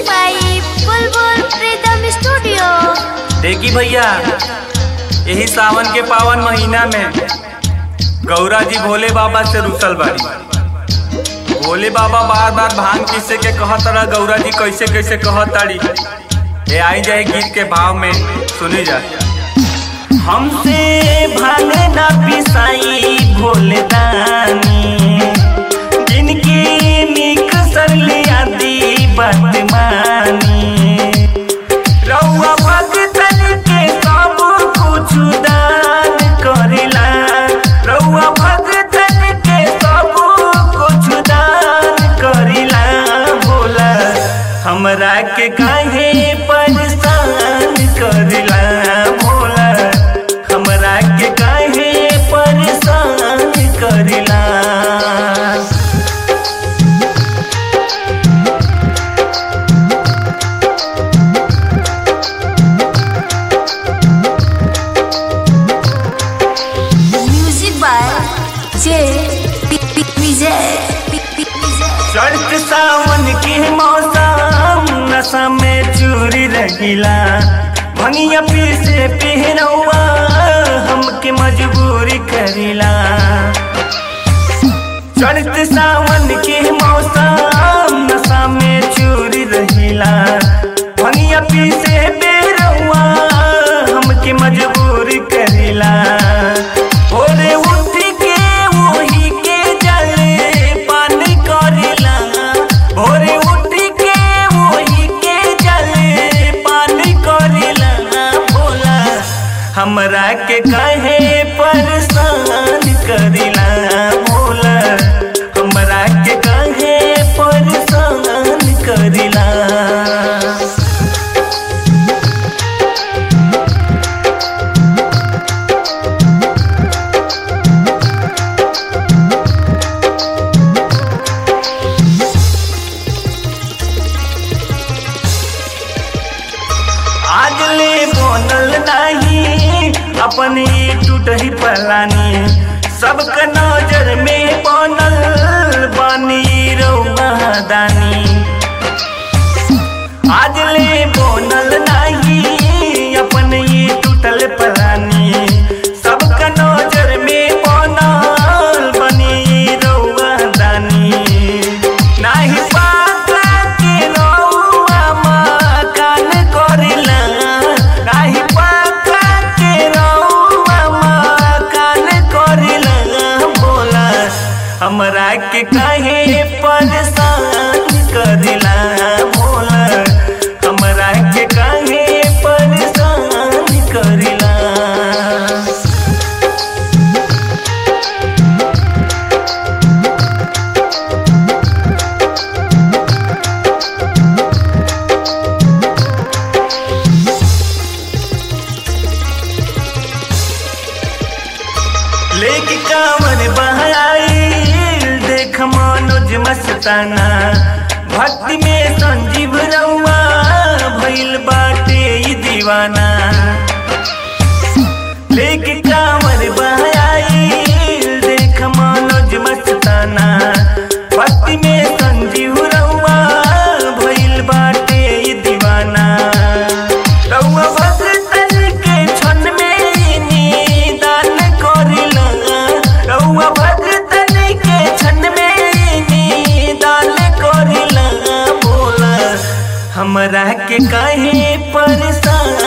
by Bulbul Freedom Studio. देखी भैया यही सावन के पावन महीना में गौरा जी भोले बाबा से रुसल बाड़ी भोले बाबा बार बार भांग पीसे के कहत रहा गौरा जी कैसे कैसे कहत ताड़ी ये आई जाए गीत के भाव में सुनी जा हमसे भांग ना पिसाई भोले दानी जिनकी निक सरली आदि बदमानी रउआ भगतन के सब कुछ दान करेला रउआ भगतन के सब कुछ दान करेला बोला हमरा के काहे परेशान करेला बोला हमरा के काहे परेशान करेला Music by J. P. P. Vijay. P. P. Vijay. चढ़त सावन के मौसम नशा में चूरी रहिला भंगिया पीसे पहनौआ हमके मजबूरी करिला चढ़त सावन के मौसम नशा में चूरी रहिला भंगिया पीसे बेरौआ हमके मजबूरी करिला भोरे उठ के वही के जले पानी करिला भोरे उठ के वही के जले पानी करिला बोला हमरा के कहे परेशान करिला बोला हमरा के कहे परेशान करिला आज ले बनल नहीं अपने टूट ही पलानी सबके नजर में बनल बानी रउआ दानी आज ले बनल नहीं अपने टूटल पलानी सबके नजर में बनल बनी रउआ दानी नाही पाता के रउआ मकान करिला नाही पाता के रउआ मकान करिला बोला हमरा के काहे परेशान करिला बोला हमरा के काहे परेशान करिला लेके कांवर बहाई देख मनोज मस्ताना भक्ति में संजीव रउआ भइल बाटे ई दीवाना लेके कांवर बहाई देख मनोज मस्ताना भक्ति में संजीव रउआ भइल बाटे ई दीवाना रउआ भगतन के क्षण में निदान करिला रउआ भगतन के क्षण में निदान करिला बोला हमरा के काहे परेशान